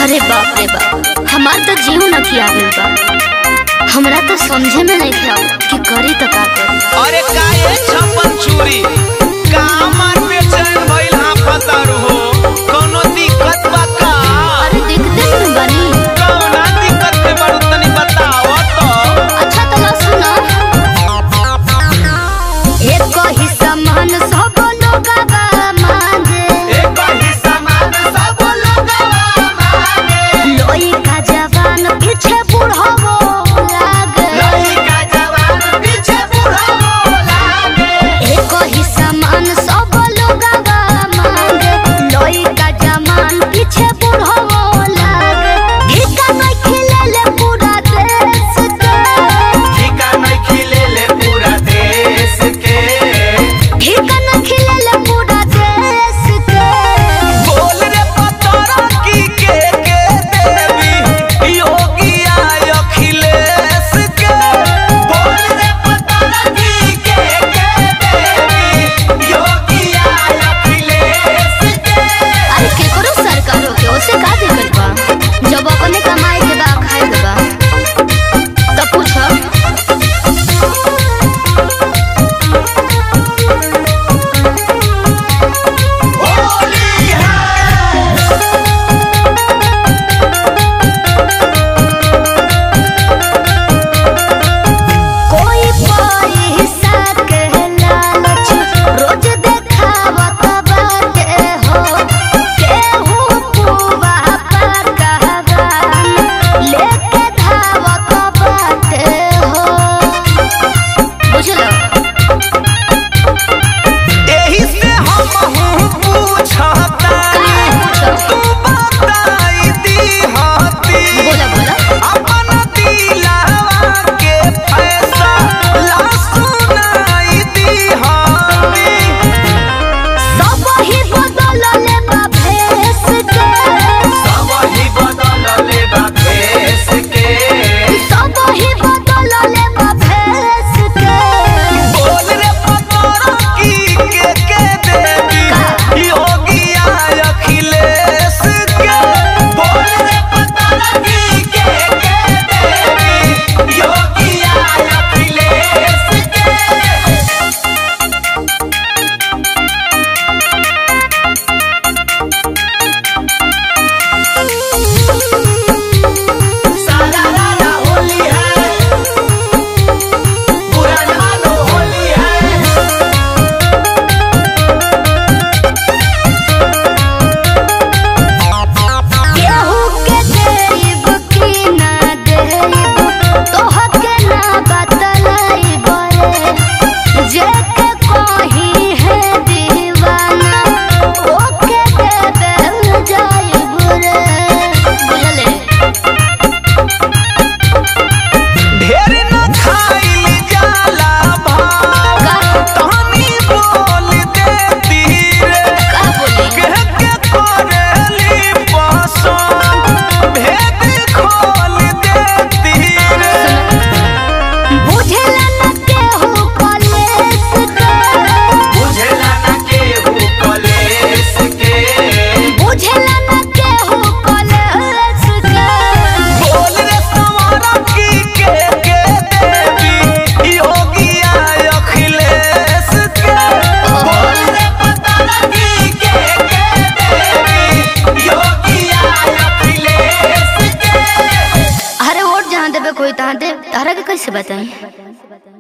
अरे बाप रे बाप हमार तो जीव न किया गइल बा हमरा तो समझे में नहीं ख्याल कि करी तो का करी अरे काहे छप्पन चूरी का मन बेचैन भइल हाँ पतारू हो कोनो दिक्कत बा का अरे देखते नहीं बनी कौना दिक्कत में बड़ू तनी बताओ तो अच्छा तो लो सुनो एक ही समान सब लोग मांगे एक ही समान सब लोगवा मांगे लोई का जवान पीछे बुढ़ावो लागे लइका जवान पीछे बूढ़ा लागे एक ही समान सब लोग मांगे लोई का जवान पीछे बुढ़ावो लागे ठिका नहीं खिलेले पूरा देश के ठिका नहीं खिलेले पूरा देश के ठिका नहीं खिलेले पूरा देश के बोल रे पतरा की के के देवी योगी आय अखिलेश के बोल रे पतरा की के के देवी योगी आय अखिलेश के अरे केकरो सरकार हो के ओसे का दिक्कत बा जब अपने कमाए के बा खाए के बा तब पूछो होली है कोई पैसा के लालच रोज देखावत बाटे हो केहू पुआ पकवान लेके धावत बाटे हो बुझलो एही से हम हूँ पूछतानी तू बताई दी हाथी बोला बोला अपन दिलवा के फैसला सुनाई दी हाथी सब ही बदलले बा भेस के सब ही बदल ले बा भेस के सब ही बदलले बा भेस के बोल रे पतरा की के के देवी योगी आय अखिलेश के बोल रे पतरा की के के देवी योगी आय अखिलेश के सारा रारा होली है पूरा जमानो होली है केहू के देब की ना देब तोहके ना बतलाइब रे जेके कही है दीवाना ओके देबे जाइब रे बुझले ढेर न खाइल जाला भाव तहनी बोल देती रे का बोली कह के करेली पसंद भेद खोल देती रे बुझला न केहू कलेस के बुझला न केहू कलेस के बुझला न केहू कलेस के बोल रे सवारा की के के देवी योगी आय अखिलेश के बोल रे पतरा की के के देवी योगी आय अखिलेश के अरे वोट जहाँ देवे कोई तहाँ दे तारा के कैसे बताई